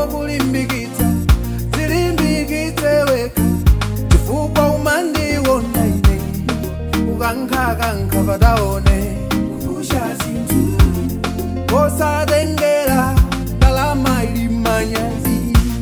zokulimbikitsa zilimbikitse weka chifukwa umandiwona ine ukankhakankha pataone kupusha zinthu posatengera ndalama ili manyazi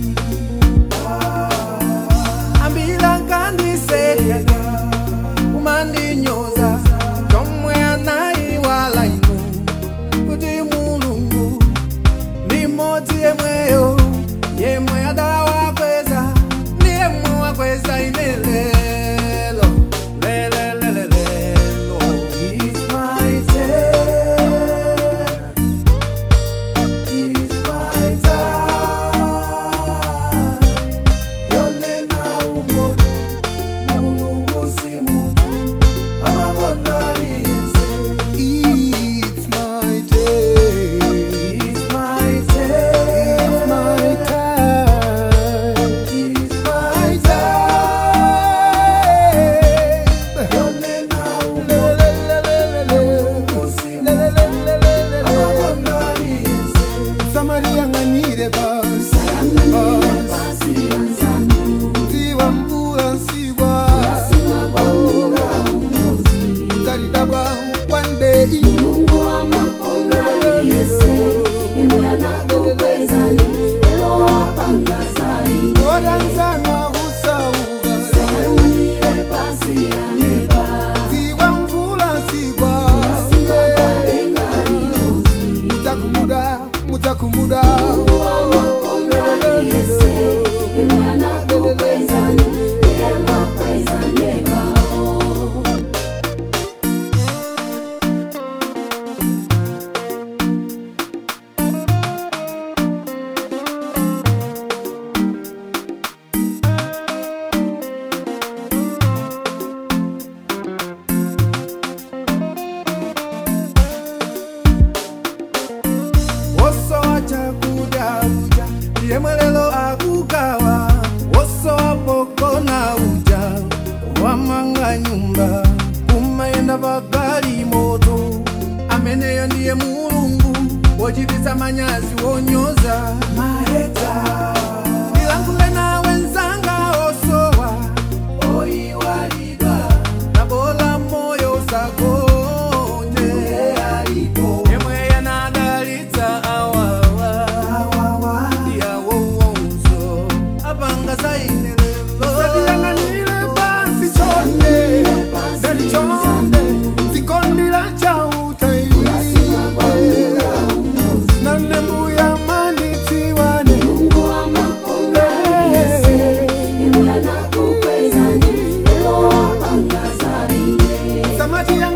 ambila nkandiseka umandinyoza chomwe anayiwala inu kuti mulungu ndi mmodzi yemweyo yemwe adawakweza ndi yemwe wakweza ine lelo lelelelelelo It's my turn. It's my time. Yonena umoja, Mulungu si muntu, amabona aliyense. It's my day. It's my day. It's my time. It's my time. Yonena umoja, Mulungu si muntu, amabona aliyense. samariyang'anire basi ziwa mvula nsigwa taridabwa wandei oranzana kusauga ziwa mvula nsigwa mutakumuda mutakumuda wosowa chakudya uja ndiye mwelelo akugawa wosowa pokona uja wamanga nyumba kumayenda pagali moto ameneyo ndiye mulungu wochititsa manyazi wonyoza maheta ndilankhule nawe nzanga osowa oyiwalidwa nabola moyo usagonje yemwe yanadalitsa awawa yawowonso apanga zainelelo satiyang'anire basi chonde dali chonde zikondila chautai nane mbuya manitiwane samati yang